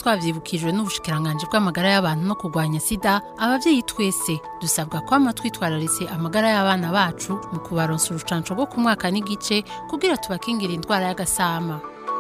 twavyibukijwe n'ubushikiranganje bw'amagara y'abantu no kurwanya sida abavyeyi twese dusabwa kwama twitwararitse amagara y'abana bacu mu kubaronsa urucanco rwo ku mwaka n'igice kugira tubakingira indwara y'agasama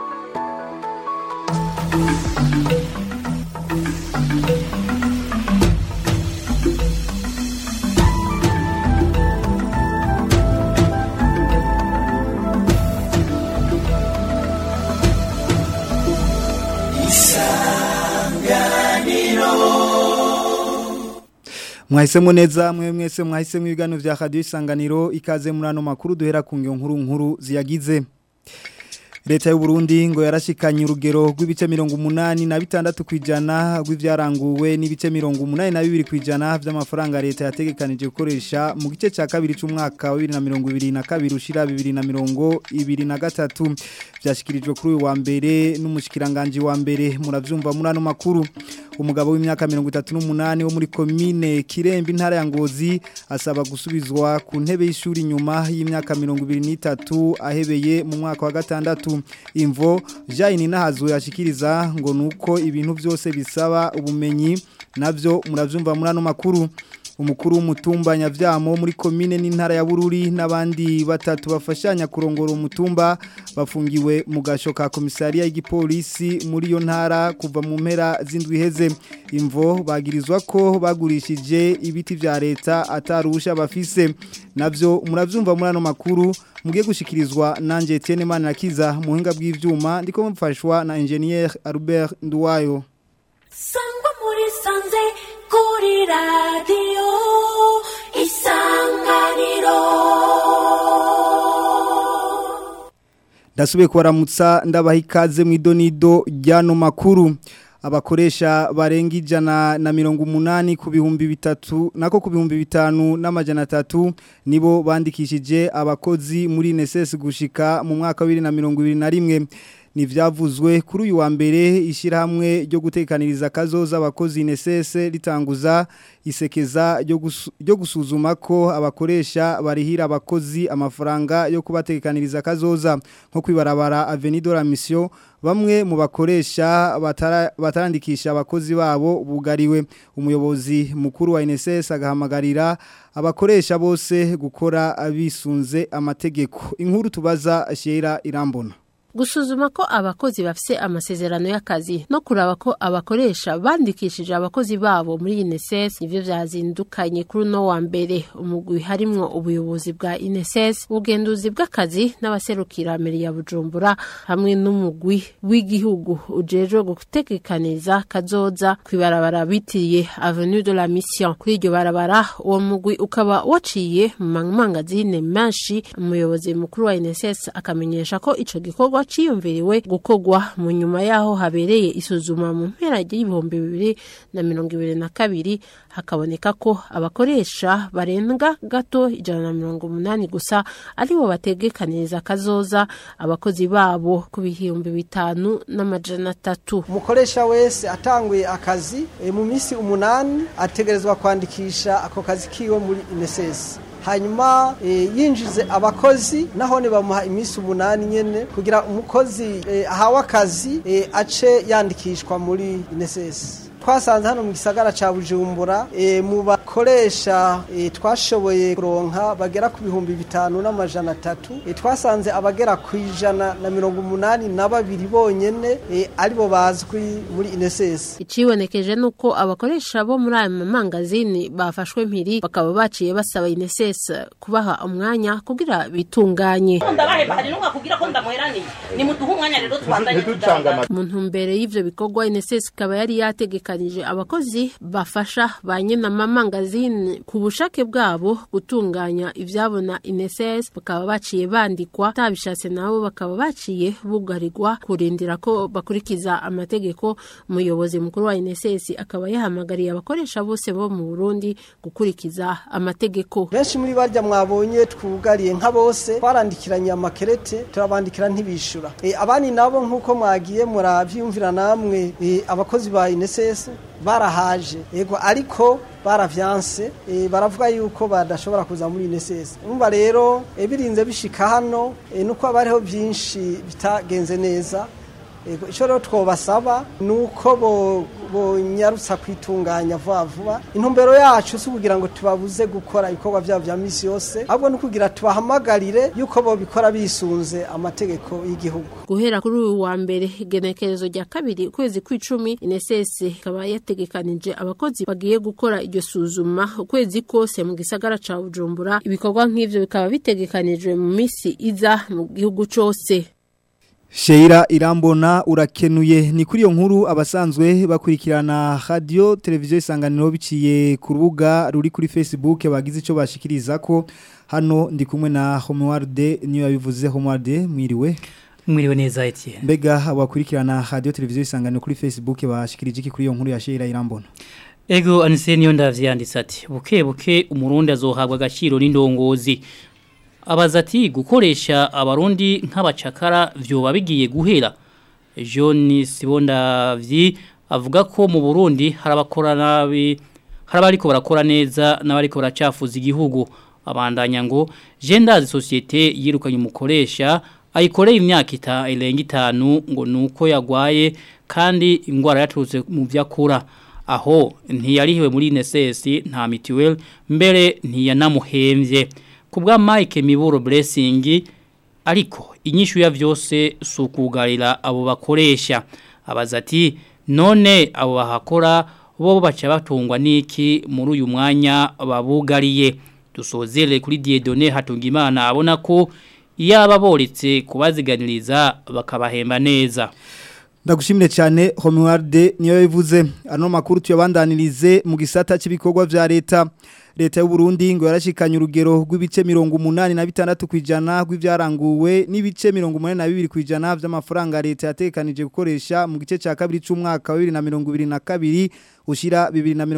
mwahisemo neza mwe mwese mwahisemo ibiganiro vya radio isanganiro ikaze muri ano makuru duhera ku ngiyo nkuru nkuru ziyagize Leta y'u Burundi ngo yarashikanye urugero rw'ibice 86 kwijana rw'ivyaranguwe n'ibice 82 kwijana vy'amafaranga leta yategekanije gukoresha mu gice ca kabiri c'umwaka wa 2022 ushira 2023 vyashikirijwe kuri uyu wa mbere n'umushikiranganje wa mbere muravyumva muri ano makuru umugabo w'imyaka 38 wo muri commune Kirembe intara ya Ngozi asaba gusubizwa ku ntebe y'ishuri nyuma y'imyaka 23 ahebeye mu mwaka wa gatandatu imvo Jaini nahazo yashikiriza ngo nuko ibintu byose bisaba ubumenyi navyo muravyumva muri ano makuru umukuru w'umutumba nyavyamo muri komine n'intara ya Bururi n'abandi batatu bafashanya kurongora umutumba bafungiwe mu gasho ka komisariya y'igipolisi muri yo ntara kuva mu mpera z'indwi heze imvo bagirizwa ko bagurishije ibiti vya leta atarusha bafise navyo muravyumva muri ano makuru mugiye gushikirizwa nanje Etienne Manirakiza muhinga bw'ivyuma ndiko mfashwa na engineer Albert Nduwayo Sangwa muri sanze kuri radio isanganiro Ndasubiye kubaramutsa ndabaha ikaze mu idonido ry'ano makuru abakoresha barenga ijana na mirongo umunani ku bihumbi bitatu nako ku bihumbi bitanu n'amajana atatu nibo bandikishije abakozi muri NSS gushika mu mwaka wa bibiri na mirongo ibiri na rimwe nivyavuzwe kuri uyu wa mbere ishirahamwe ryo gutekaniriza kazoza abakozi NSS ritanguza isekeza ryo gusuzuma ko abakoresha barihira abakozi amafaranga yo kubatekaniriza kazoza nko kwibarabara Avenue la Mission bamwe mu bakoresha batarandikisha abakozi babo bugariwe umuyobozi mukuru wa NSS agahamagarira abakoresha bose gukora abisunze amategeko inkuru tubaza Shera Irambona gusuzuma ko abakozi bafise amasezerano y'akazi no kuraba ko abakoresha bandikishije abakozi babo muri INSS nivyo vyazindukanye kuri no wa mbere umugwi harimwo ubuyobozi bwa INSS ubugenduzi bw'akazi n'abaserukira meri ya Bujumbura hamwe n'umugwi w'igihugu ujejwe gutekekaniza kazoza kwibarabara bitiriye Avenue de la Mission kuri iryo barabara uwo mugwi ukaba waciye mu mangazine menshi umuyobozi mukuru wa INSS akamenyesha ko ico gikorwa ciyumviriwe gukogwa mu nyuma yaho habereye isuzuma mu mpera y'ibihumbi bibiri na mirongo ibiri na kabiri hakaboneka ko abakoresha barenga gato ijana na mirongo umunani gusa aribo bategekaniriza kazoza abakozi babo ku bihumbi bitanu n'amajana atatu umukoresha wese atanguye akazi e, mu minsi umunani ategerezwa kwandikisha ako kazi kiwe muri inesesi hanyuma e, yinjize abakozi nahone bamuha iminsi umunani nyene kugira umukozi e, ahawe akazi e, ace yandikishwa muri inesesi twasanze hano mu gisagara ca Bujumbura e, mu bakoresha e, twashoboye kuronka bagera ku bihumbi bitanu n'amajana atatu e, twasanze abagera ku ijana na mirongo umunani na babiri bonyene e, aribo bazwi muri INSS icibonekeje nuko abakoresha bo muri aya mamangazini bafashwe mpiri bakaba baciye basaba INSS kubaha umwanya kugira bitunganye ndabaheba hari n'umwe kugira ko ndamuheraniye ni muduhe umwanya rero tubandanye tujana mu ntumbero y'ivyo bikorwa INSS ikaba yari yategekanije abakozi bafasha ba nyina mamangazini ku bushake bwabo gutunganya ivyabona INSS bakaba baciye bandikwa tabishatse nabo bakaba baciye bugarirwa kurindira ko bakurikiza amategeko umuyobozi mukuru wa INSS akaba yahamagariye abakoresha bose bo mu Burundi gukurikiza amategeko benshi muri barya mwabonye twugariye nka bose twarandikiranye amakerete turabandikira ntibishura e, abandi nabo nk'uko mwagiye muravyumvira namwe e, abakozi ba INSS barahaje yego ariko baravyanse e, baravuga yuko badashobora kuza muri INSS umva rero e, birinze bishika hano e, nuko abariho byinshi bitagenze neza Ego, ico rero twobasaba ni uko bo- bonyarutsa kwitunganya vuba vuba intumbero yacu si ukugira ngo tubabuze gukora ibikorwa vyabo vya misi yose ahubwo ni ukugira tubahamagarire yuko bobikora bisunze amategeko y'igihugu guhera kuri uyu wa mbere igenekerezo rya kabiri ukwezi kw'icumi INSS ikaba yategekanije abakozi bagiye gukora iryo suzuma ukwezi kose mu gisagara ca Bujumbura ibikorwa nk'ivyo bikaba bitegekanijwe mu misi iza mu gihugu cose Sheira irambona urakenuye ni kuri iyo nkuru abasanzwe bakurikirana radio televiziyo isanganiro biciye ku rubuga ruri kuri Facebook bagize ico bashikiriza ko hano ndi kumwe na Homewarde niyo yabivuze Homewarde mwiriwe Mwiriwe neza Etienne. mbega abakurikirana radio televiziyo isanganiro kuri Facebook bashikirije iki kuri iyo nkuru ya Sheira irambona Ego anise niyo ndavyanditse ati buke buke umurundi azohabwa agaciro n'indongozi. Abaza ati gukoresha abarundi nk'abacakara vyoba bigiye guhera. John Sibondavyi avuga ko mu Burundi harabakora nabi harabariko barakora neza n'abariko baracafuza igihugu. Abandanya ngo Gendazi societe yirukanye umukoresha ayikoreye imyaka ita irenga itanu ngo nuko yagwaye kandi ingwara yaturutse mu vyakura aho ntiyarihiwe muri NSS nta mituweli mbere ntiyanamuhembye ku bwa Mike Miburo Blessing ariko inyishu ya vyose sukugarira abo bakoresha abaza ati none abo bahakora bo baca batungwa niki muri uyu mwanya babugariye dusozere kuri Dieudonné Hatungimana abona ko iyaba boretse kubaziganiriza bakabahemba neza Ndagushimire cyane Homewarde niyo yabivuze ano makuru tuyabandanirize mu gisata cy'ibikorwa vya leta leta y'u Burundi ngo yarashikanye urugero rw'ibice 86 kwijana rw'ivyaranguwe n'ibice 82 kwijana vy'amafaranga leta yatekanije gukoresha mu gice ca kabiri c'umwaka wa 2022 ushira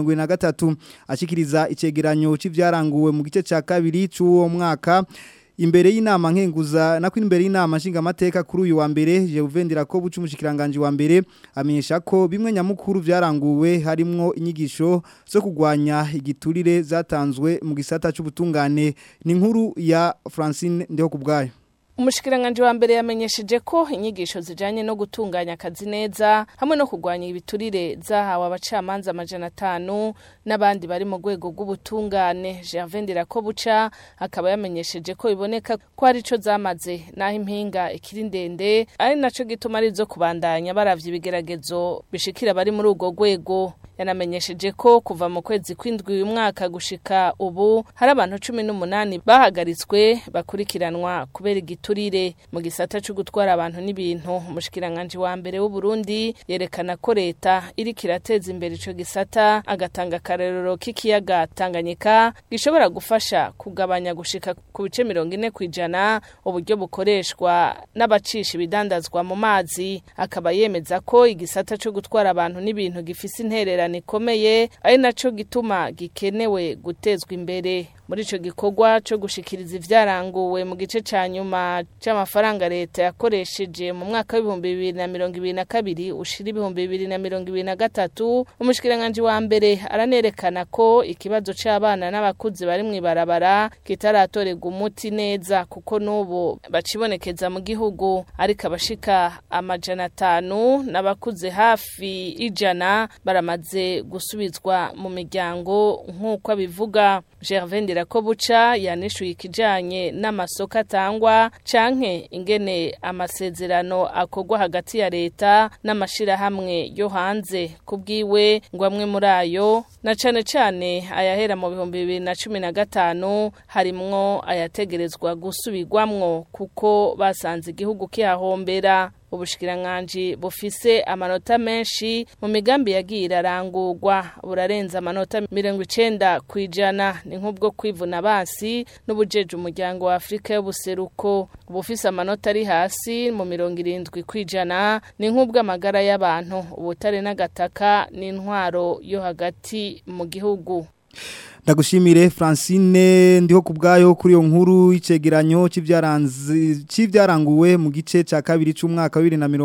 2023 ashikiriza icegeranyo c'ivyaranguwe mu gice ca kabiri c'uwo mwaka imbere y'inama nkenguza nako imbere y'inama nshinga amateka kuri uyu wa mbere je uvendera ko buca umushikiranganje wa mbere amenyesha ko bimwe nyamukuru vyaranguwe harimwo inyigisho zo kugwanya igiturire zatanzwe mu gisata c'ubutungane ni inkuru ya Francine ndeho kubgayo Umushikiranganje wa mbere yamenyesheje ko inyigisho zijanye no gutunganya akazi neza hamwe no kugwanya ibiturire zahawe abacamanza amajana atanu n'abandi bari mu rwego rw'ubutungane Gervais ko buca akaba yamenyesheje ko iboneka ko ari co zamaze naho impinga ikiri ndende ari naco gituma ari zo kubandanya baravye ibigeragezo bishikira bari muri urwo rwego yanamenyesheje ko kuva mu kwezi kw'indwi uyu mwaka gushika ubu hari abantu cumi n'umunani bahagaritswe bakurikiranwa kubera igiturire mu gisata cyo gutwara abantu n'ibintu umushikiranganje wa mbere w'u Burundi yerekana ko leta iriko irateza imbere ico gisata agatanga akarerero k'ikiyaga Tanganyika gishobora gufasha kugabanya gushika ku bice mirongo ine kwijana uburyo bukoreshwa n'abacisha ibidandazwa mu mazi akaba yemeza ko igisata cyo gutwara abantu n'ibintu gifise interera ikomeye ari naco gituma gikenewe gutezwa imbere muri ico gikorwa cyo gushikiriza ivyaranguwe mu gice ca nyuma c'amafaranga leta yakoresheje mu mwaka w'ibihumbi bibiri na mirongo ibiri na kabiri ushira ibihumbi bibiri na mirongo ibiri na gatatu umushikiranganje wa mbere aranerekana ko ikibazo c'abana n'abakuzi bari mw'ibarabara kitaratorerwa umuti neza kuko n'ubu bacibonekeza mu gihugu ariko abashika amajana atanu n'abakuze hafi ijana baramaze gusubizwa mu miryango nk'uko abivuga Gervais ko buca yanishuye ikijanye n'amasoko atangwa canke ingene amasezerano akorwa hagati ya leta n'amashirahamwe yo hanze kubwiwe ngo amwe muri ayo na cane cane ayahera mu bihumbi bibiri na cumi na gatanu harimwo ayategerezwa gusubirwamwo kuko basanze igihugu kihahombera ubushikiranganji bufise amanota menshi mu migambi yagiye irarangurwa burarenza amanota mirongo icenda kwijana ni nk'ubwo kwivuna basi n'ubujeje umuryango wa Afrika y'ubuseruko ubufise amanota ari hasi mu mirongo irindwi kwijana ni nk'ubwo amagara y'abantu ubutare n'agataka n'intwaro yo hagati mu gihugu Ndagushimire Francine ndiho kubgayo kuri yo nkuru icegeranyo c'ivyaranze c'ivyaranguwe mu gice ca kabiri c'umwaka wa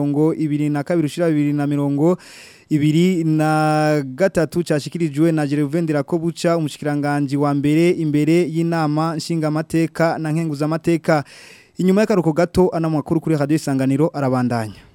2022 ushira 2020 ibiri na gatatu cashikirijwe na Gervendera ko buca umushikiranganje wa mbere imbere y'inama nshinga amateka na nkenguza amateka inyuma y'akaruko gato ana makuru kuri radio isanganiro arabandanya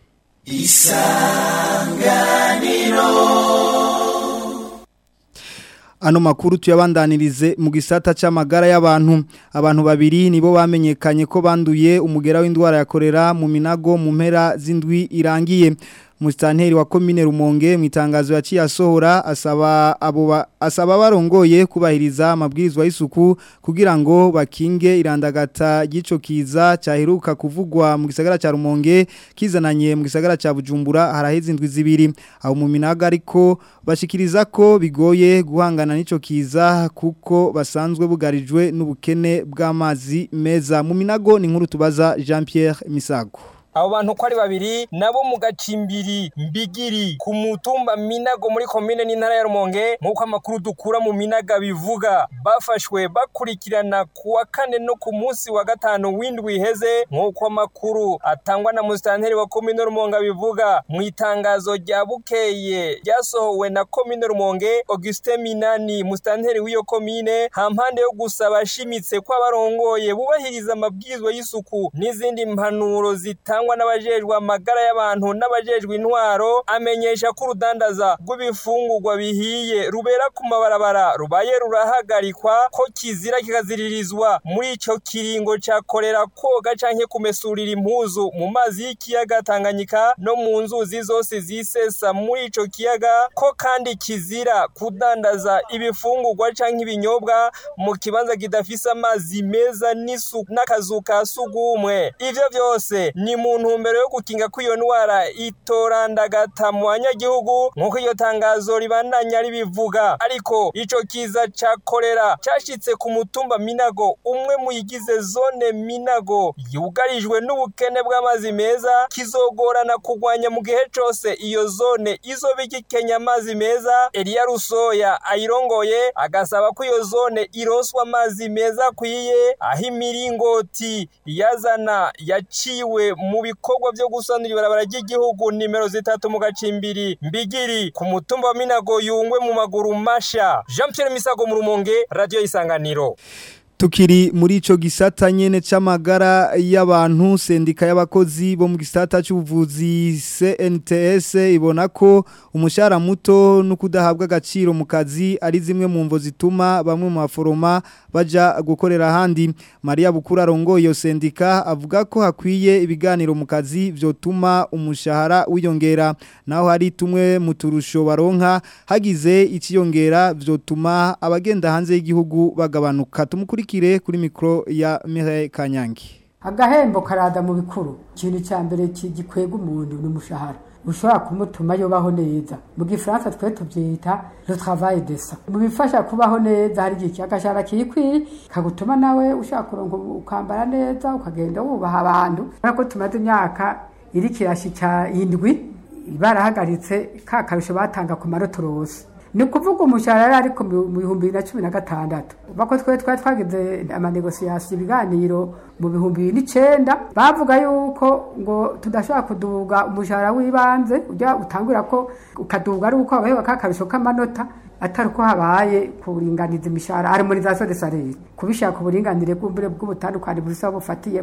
Ano makuru tuyabandanirize mu gisata c'amagara y'abantu abantu babiri nibo bamenyekanye ko banduye umugera w'indwara ya korera mu minago mu mpera z'indwi irangiye Mustanteri wa komine Rumonge mu itangazo yaciye asohora asaba abo ba- asaba barongoye kubahiriza amabwirizwa y'isuku kugira ngo bakinge irandagata gico kiza cyaheruka kuvugwa mu gisagara ca Rumonge kizananye mu gisagara ca Bujumbura haraheze indwi zibiri aho mu minaga ariko bashikiriza ko bigoye guhangana n'ico kiza kuko basanzwe bugarijwe n'ubukene bw'amazi meza mu minago ni nkuru tubaza Jean Pierre Misago abo bantu ko ari babiri nabo mu gacimbiri mbigiri ku mutumba minago muri komine n'intara ya rumonge nk'uko amakuru dukura mu minaga bivuga bafashwe bakurikirana ku wa kane no ku munsi wa gatanu w'indwi iheze nk'uko amakuru atangwa na musitanteri wa komine rumonge bivuga mu itangazo rya bukeye ryasohowe na komine rumonge augustin minani musitanteri w'iyo komine hampande yo gusaba ashimitse ko abarongoye bubahiriza amabwirizwa y'isuku n'izindi mpanuro zitangwa n'abajejwe amagara y'abantu n'abajejwe intwaro amenyesha ko urudandaza rw'ibifungurwa bihiye rubera ku mabarabara rubaye rurahagarikwa ko kizira kikaziririzwa muri ico kiringo ca korera koga canke kumesurira impuzu mu mazi y'ikiyaga Tanganyika no mu nzuzi zose zisesa muri ico kiyaga ko kandi kizira kudandaza ibifungurwa canke ibinyobwa mu kibanza kidafise amazi meza n'isuku n'akazu ka sugumwe ivyo vyose ni mu ntumbero yo gukinga ko iyo ndwara itorandagata mu banyagihugu nk'uko iyo tangazo ribandanya ribivuga ariko ico kiza ca korera cashitse ku mutumba minago umwe mu yigize zone minago yugarijwe n'ubukene bw'amazi meza kizogorana kugwanya mu gihe cose iyo zone izoba igikenya amazi meza Elia Rusoya ayirongoye agasaba ko iyo zone ironswa amazi meza akwiye aho imiringoti yazana yaciwe mu bikorwa byo gusanura ibarabara ry'igihugu nimero zitatu mu gacimbiri mbigiri ku mutumba wa Minago yungwe mu maguru masha Jean Pierre Misago mu rumonge radio isanganiro Tukiri muri ico gisata nyene c'amagara y'abantu sendika y'abakozi bo mu gisata c'ubuvuzi CNTS ibona ko umushahara muto no kudahabwa agaciro mu kazi ari zimwe mu mvo zituma bamwe mu baforoma baja gukorera handi Maria Bukura rongo iyo sendika avuga ko hakwiye ibiganiro mu kazi vyotuma umushahara wiyongera naho hari tumwe mu turusho baronka hagize ikiyongera vyotuma abagenda hanze y'igihugu bagabanuka tumukuri kire kuri mikro ya Mireille Kanyangi agahembo karada mu bikuru ikintu cya mbere gikwega umuntu ni umushahara ushobora kumutuma yubaho neza mu gifaransa twe tubyita le travail décent mu bifasha kubaho neza hari igihe agashahara kikwiye kagutuma nawe ushaka kuronka ukambara neza ukagenda wubaha abantu ko tumaze imyaka iri kirashika indwi barahagaritse ka karusho batanga ku marotorose ni ukuvuga umushahara ariko mu bihumbi bibiri na cumi na gatandatu bako twe twari twagize amanegosiyasiyo ibiganiro mu bihumbi bibiri n'icyenda bavuga yuko ngo tudashobora kuduga umushahara w'ibanze ujya utangura ko ukaduga ari uko habayeho akarusho k'amanota atari uko habaye kuringaniza imishahara harmonizasiyo de salire kubishaka uburinganire bw'umbure bw'ubutandukane busa bufatiye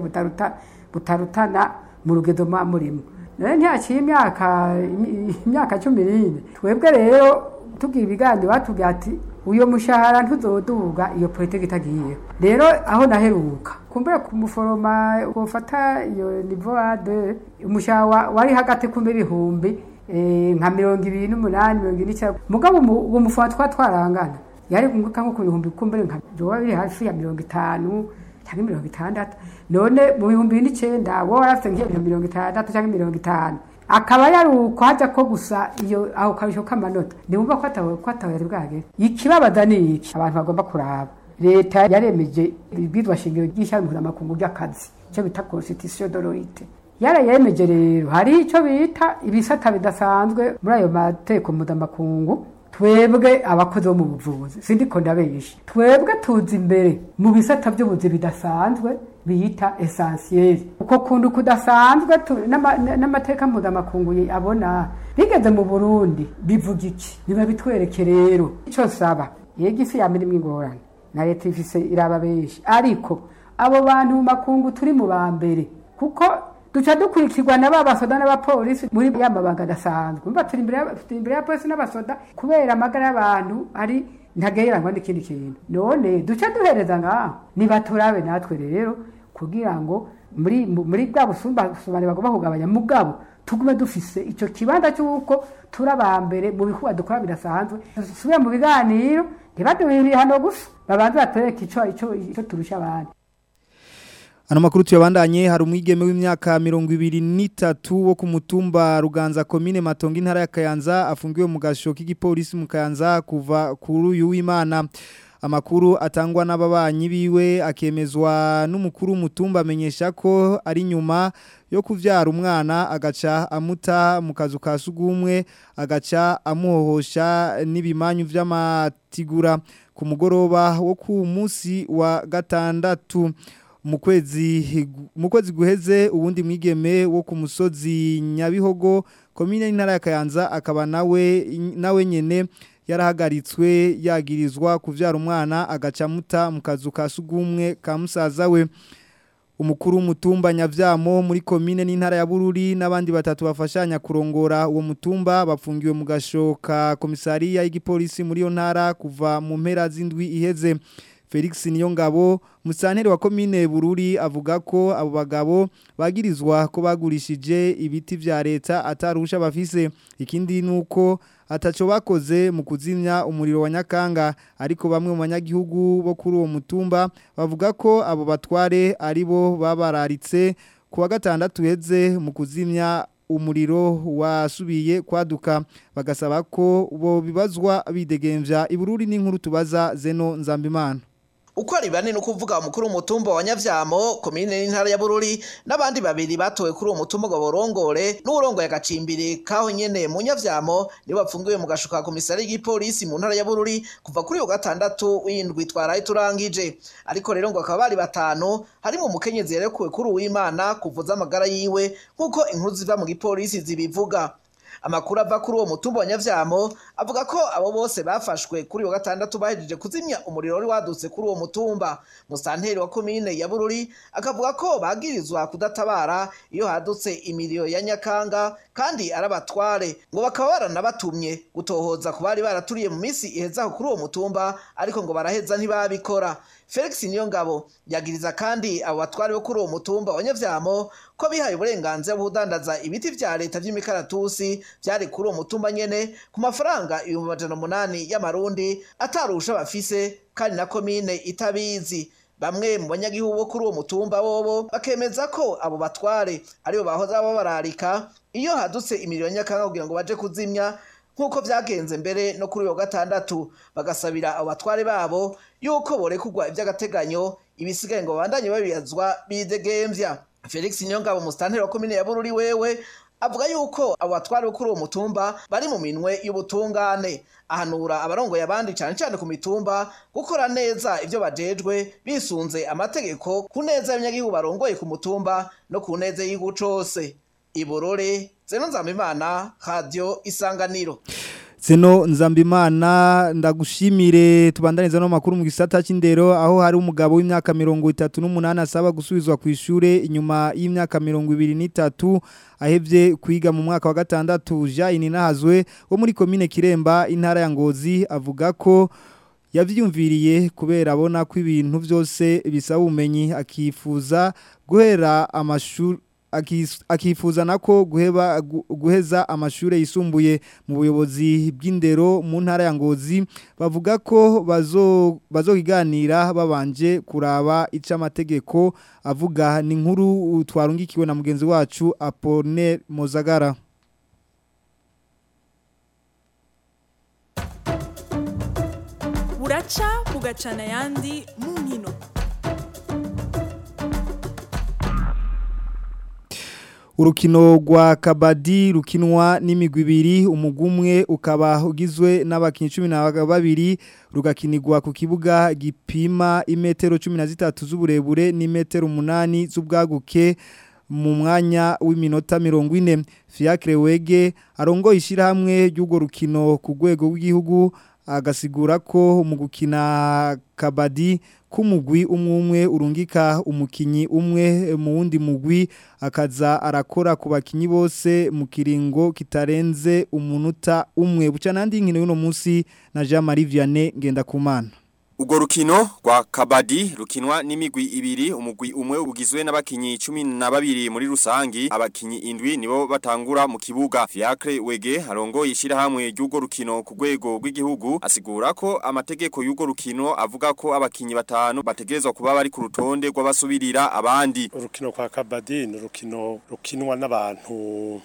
butarutana mu rugedo murimo rero ntiyaciye imyaka imyaka cumi n'ine twebwe rero tugira ibiganiro batubwira ati uyo mushahara ntuzoduga iyo politiki itagiye rero aho naheruka kumbura ku muforoma ufata iyo nivo de umushahara wari hagati kumbe ibihumbi nka mirongo ibiri n'umunani mirongo ine n'icyenda mugabo uwo muforoma twa twarangana yari kunguka nko ku bihumbi kumbure nka jowa biri hafi ya mirongo itanu cyangwa mirongo itandatu none mu bihumbi bibiri n'icyenda wowe warafite nk'iyo mirongo itandatu cyangwa mirongo itanu akaba yari ukwaja ko gusa iyo aho karusho k'amanota niwumva ko atawe ko atawe yari bwagere ikibabaza ni iki abantu bagomba kuraba leta yaremeje ibwirwa shingiro ry'ishyirahamwe mpuzamakungu ry'akazi icyo bita constitution de l'oit yarayemeje rero hari icyo bita ibisata bidasanzwe muri ayo mateko mpuzamakungu twebwe abakozi bo mu buvuzi sindiko ndabenshi twebwe tuzi imbere mu bisata by'ubuzi bidasanzwe biyita esansiyeri uko kuntu kudasanzwe n'amateka mpuzamakungu abona bigeze mu burundi bivuga iki biba bitwereke rero icyo saba yego isi yamirimo ingorane na leta ifise iraba benshi ariko abo bantu mu makungu turi mu ba mbere kuko duca dukurikirwa na ba basoda n'abapolisi muri ya mabanga adasanzwe umva turi imbere ya- turi imbere ya polisi n'abasoda kubera amagara y'abantu ari ntagereranywa n'ikindi kintu none duca duhereza ngaho nibaturabe natwe rero kugira ngo muri mu- muri bwa busumbane bagomba kugabanya mugabo tugume dufise ico kibanza cy'uko turi aba mbere mu bikorwa dukora bidasanzwe dusubire mu biganiro ntibaduhe ibihano gusa babanze batwereke ico ico ico turusha abandi Ano makuru tuyabandanye hari umwigeme w'imyaka mirongo ibiri n'itatu wo ku mutumba Ruganza komine Matongo intara ya Kayanza afungiwe mu gasho k'igipolisi mu Kayanza kuva kuri uyu w'Imana amakuru atangwa n'ababanyi biwe akemezwa n'umukuru w'umutumba amenyesha ko ari nyuma yo kuvyara umwana agaca amuta mu kazu ka sugumwe agaca amuhohosha n'ibimanyu vy'amatigura ku mugoroba wo ku munsi wa gatandatu mu kwezi mu kwezi guheze ubundi mwigeme wo ku musozi Nyabihogo komine y'intara ya Kayanza akaba nawe nawe nyene yarahagaritswe yagirizwa kuvyara umwana agaca muta mu kazu ka sugumwe ka musaza we umukuru w'umutumba nyavyamo muri komine n'intara ya Bururi n'abandi batatu bafashanya kurongora uwo mutumba bapfungiwe mu gashoka komisariya y'igipolisi muri yo ntara kuva mu mpera z'indwi iheze Felix Niyongabo musanteri wa komine Bururi avuga ko abo bagabo bagirizwa ko bagurishije ibiti vya leta atarusha bafise ikindi nuko ataco bakoze mu kuzimya umuriro wa Nyakanga ariko bamwe mu banyagihugu bo kuri uwo mutumba bavuga ko abo batware aribo babararitse kuwa gatandatu heze mu kuzimya umuriro wasubiye kwaduka bagasaba ko bo bibazwa bidegemvya ibururi n'inkuru tubaza Zeno Nzambimana uko ari bane ni ukuvuga umukuru w'umutumba wa nyavyamo komine n'intara ya bururi n'abandi babiri batowe kuri uwo mutumba ngo borongore n'uwurongoye agacimbiri kaho nyene mu nyavyamo nibo bapfungiwe mu gashuka ka komisari y'igipolisi mu ntara ya bururi kuva kuri uwo gatandatu w'indwi twaraye turangije ariko rero ngo bakaba bari batanu harimo umukenyezi yarekuwe kuri uwimana kuvuza amagara yiwe nk'uko inkuru ziva mu gipolisi zibivuga amakuru ava kuri uwo mutumba wa nyavyamo avuga ko abo bose bafashwe kuri uwo gatandatu bahejeje kuzimya umuriro wari wadutse kuri uwo mutumba musanteri wa komine ya bururi akavuga ko bagirizwa kudatabara iyo hadutse imiriro ya nyakanga kandi arabatware ngo bakaba baranabatumye gutohoza ku bari baraturiye mu minsi ihezaho kuri uwo mutumba ariko ngo baraheza ntibabikora Felix Niyongabo yagiriza kandi abo batware bo kuri uwo mutumba wa Nyavyamo ko bihaye uburenganzira bwo kudandaza ibiti vya leta vy'imikaratusi vyari kuri uwo mutumba nyene ku mafaranga ibihumbi amajana umunani y'amarundi atarusha bafise kandi na komine itabizi bamwe mu banyagihugu bo kuri uwo mutumba bobo bakemeza ko abo batware aribo bahoza babararika iyo hadutse imiriro nyakanga kugira ngo baje kuzimya nk'uko vyagenze mbere no kuri uwo gatandatu bagasabira abo batware babo yuko borekugwa ivy'agateganyo ibisigaye ngo babandanye babiyazwa bidegemvya felix niyongabo musitanteri wa komine ya bururi wewe avuga yuko abo batware bo kuri uwo mutumba bari mu minwe y'ubutungane ahanura abarongoye abandi cyane cyane ku mitumba gukora neza ivyo bajejwe bisunze amategeko ku neza y'abanyagihugu barongoye ku mutumba no ku neza y'igihugu cose iburore zeno nzamimana radio isanganiro Zeno Nzambimana ndagushimire tubandaniza no makuru mu gisata c'indero aho hari umugabo w'imyaka 38 asaba gusubizwa ku ishure inyuma y'imyaka 23 ahevye kwiga mu mwaka wa gatandatu Jaini Nahazwe wo muri commune Kiremba intara ya Ngozi avuga ko yavyumviriye kubera abona ko ibintu byose bisaba ubumenyi akifuza guhera amashuri akifuza nako guheba guheza amashure yisumbuye mu buyobozi bw'indero mu ntara ya Ngozi bavuga ko bazo bazokiganira babanje kuraba ica amategeko avuga ni nkuru twarungikiwe na mugenzi wacu Apollinaire Mozagara buraca bugacana ayandi mu nkino Urukino rwa kabadi rukinwa n'imigwi ibiri umugumwe ukaba ugizwe n'abakinyi 12 rugakinirwa ku kibuga gipima imetero 13 z'uburebure n'imetero 8 z'ubwaguke mu mwanya w'iminota 40 Fiacre Wege arongo ishirahamwe ry'ugo rukino ku rwego rw'igihugu agasigura ko mu gukina kabadi k'umugwi umwe umwe urungika umukinyi umwe mu wundi mugwi akaza arakora ku bakinyi bose mu kiringo kitarenze umunota umwe buca nandi nkino y'uno munsi na Jean Marie Vianney Ngendakumana Ugo rukino rwa kabadi rukinwa n'imigwi ibiri umugwi umwe ugizwe n'abakinyi 12 muri rusangi abakinyi indwi nibo batangura mu kibuga Fiacre Wege harongo yishira hamwe y'ugo rukino ku rwego rw'igihugu asigura ko amategeko y'ugo rukino avuga ko abakinyi batanu bategerezwa kuba bari ku rutonde rw'abasubirira abandi urukino kwa kabadi ni urukino rukinwa n'abantu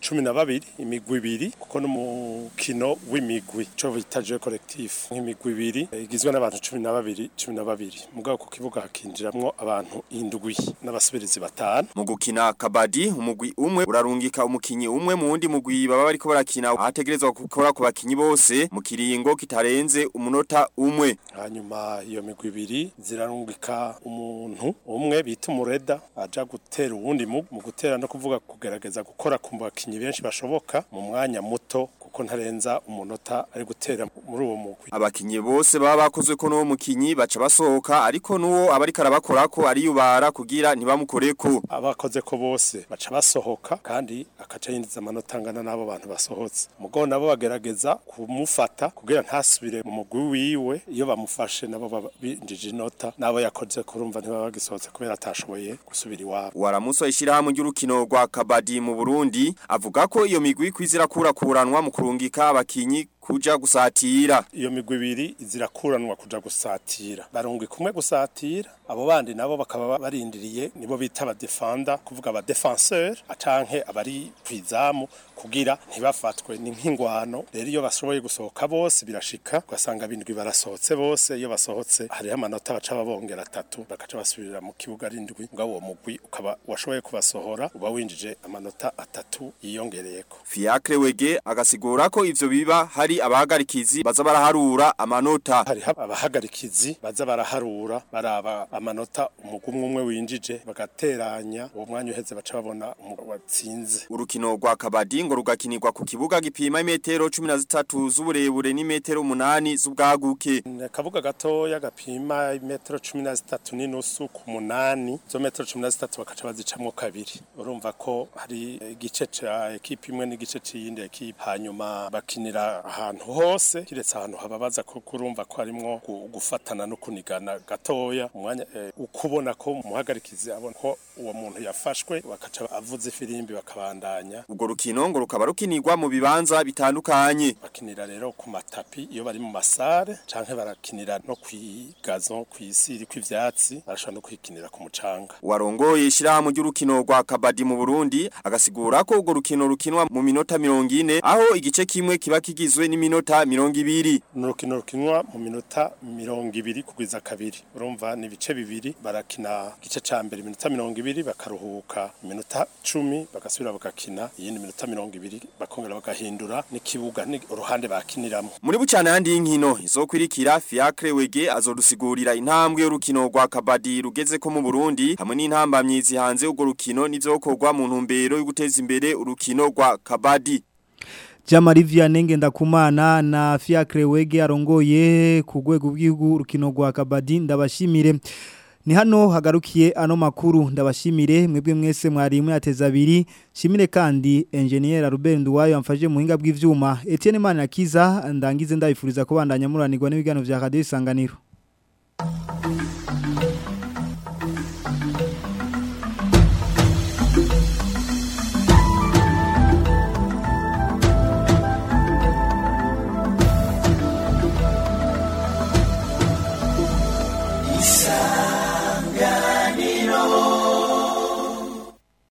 12 imigwi ibiri kuko n'umukino w'imigwi cyo bita jeu collectif nk'imigwi ibiri igizwe n'abantu 12 babiri cumi na babiri mugabo ku kibuga hakinjiramwo abantu indwi n'abasubirizi batanu mu gukina kabadi umugwi umwe urarungika umukinyi umwe mu wundi mugwi baba bariko barakina ahategerezwa gukora ku bakinyi bose mu kiringo kitarenze umunota umwe hanyuma iyo migwi ibiri zirarungika umuntu umwe bita umureda aja gutera uwundi mu gutera no kuvuga kugerageza gukora ku bakinyi benshi bashoboka mu mwanya muto kuko ntarenza umunota ari gutera muri uwo mugwi abakinyi bose baba bakozwe ko n'uwo mukinyi baca basohoka ariko nuwo abari karabakora ko ariyubara kugira ntibamukoreko abakoze ko bose baca basohoka kandi akaca yinjiza amanota angana n'abo bantu basohotse mugo nabo bagerageza kumufata kugira ntasubire mu mugwi wiwe iyo bamufashe nabo binjije inota nabo yakoze kurumva ntibaba bagisohotse kubera atashoboye gusubira iwabo waramuso ishyirahamwe ry'urukino rwa kabadi mu Burundi avuga ko iyo migwi kwizira kurakuranwa mu kurungika abakinyi kuja gusatira iyo migwi ibiri zirakuranwa kuja gusatira barungwi kumwe gusatira abo bandi nabo bakaba barindiriye nibo bita aba defender kuvuga aba defenseur acanke abari kwizamu kugira ntibafatwe ni nk'ingwano rero iyo bashoboye gusohoka bose birashika ugasanga bindwi barasohotse bose iyo basohotse hariho amanota baca babongera atatu bakaca basubirira mu kibuga arindwi ngabo uwo mugwi ukaba washoboye kubasohora uba winjije amanota atatu yiyongereyeko Fiacre Wege agasigura ko ivyo biba hari abahagarikizi baza baraharura amanota hari abahagarikizi baza baraharura baraba amanota umugumwe umwe winjije bagateranya uwo mwanya uheze baca babona watsinze urukino rwa kabadi ngo rugakinirwa ku kibuga gipima imetero 13 z'uburebure n'imetero 8 z'ubwaguke akabuga gatoya gapima imetero 13 n'inusu ku munani zo metero 13 bakaca bazicamwo kabiri urumva ko hari igice ca ekipe imwe n'igice c'iyindi ekipe hanyuma bakinira ahantu hose kiretse ahantu hababaza ko kurumva ko harimwo gufatana no kunigana gatoya umwanya eh, ukubona ko umuhagarikizi abona ko uwo muntu yafashwe bakaca avuza ifirimbi bakabandanya ubwo rukino ngo rukaba rukinirwa mu bibanza bitandukanye bakinira rero ku matapi iyo bari mu masare canke barakinira no kwigazo kwisiri kw'ivyatsi barashobora no kwikinira ku mucanga warongoye ishirahamwe ry'urukino rwa kabadi mu Burundi agasigura ko urwo rukino rukinwa mu minota 40 aho igice kimwe kiba kigizwe n'iminota 200 n'urukino rukinwa mu minota 200 kugwiza kabiri urumva ni ibice bibiri barakina igice ca mbere iminota 200 bakaruhuka iminota 10 bagasubira bagakina iyindi minota 200 bakongera bagahindura n'ikibuga ni uruhande bakiniramo muri bucana handi y'inkino izokwirikira Fiacre Wege azodusigurira intambwe y'urukino rwa kabadi rugeze ko mu Burundi hamwe n'intambamyi zihanze urwo rukino nivyokorwa mu ntumbero yo guteza imbere urukino rwa kabadi Jamari Vianenge ndakumana na Fiacre Wege arongoye ku rwego rw'igihugu rukino rwa kabadi ndabashimire ni hano hagarukiye ano makuru ndabashimire mwebwe mwese mwari mwateza abiri shimire kandi engineer Ruben Duwayo amfaje mu hinga bw'ivyuma Etienne Manakiza ndangize ndabifuriza kubandanya muranirwa n'ibiganiro vya Radio Isanganiro